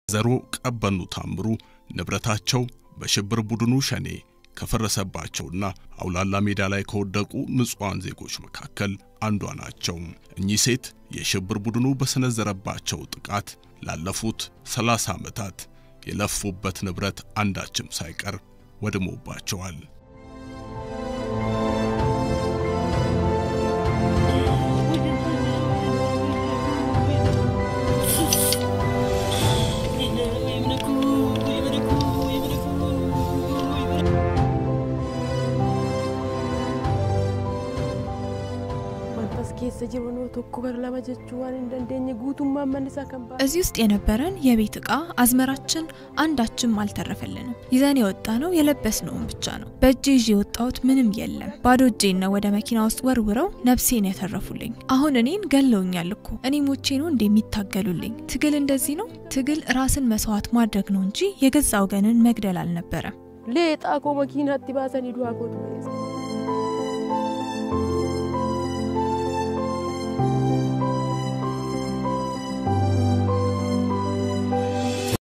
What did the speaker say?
ዘሮ ቀበኑ ታምሩ ንብረታቸው በሽብር ቡድኑ ሸኔ ከፈረሰባቸውና አውላላ ሜዳ ላይ ከወደቁ ንጹሐን ዜጎች መካከል አንዷ ናቸው። እኚህ ሴት የሽብር ቡድኑ በሰነዘረባቸው ጥቃት ላለፉት 30 ዓመታት የለፉበት ንብረት አንዳችም ሳይቀር ወድሞባቸዋል። እዚህ ውስጥ የነበረን የቤት ዕቃ አዝመራችን አንዳችም አልተረፈልንም። ይዘን የወጣ ነው የለበስነውን ብቻ ነው። በእጄ ይዤ የወጣሁት ምንም የለም። ባዶ እጄን ነው ወደ መኪና ውስጥ ወርውረው ነፍሴን ያተረፉልኝ። አሁን እኔን ገለውኛል እኮ እኔ ሞቼ ነው እንደሚታገሉልኝ። ትግል እንደዚህ ነው። ትግል ራስን መስዋዕት ማድረግ ነው እንጂ የገዛ ወገንን መግደል አልነበረም። ሌጣ ኮ መኪናatti baasanii du'aa gootu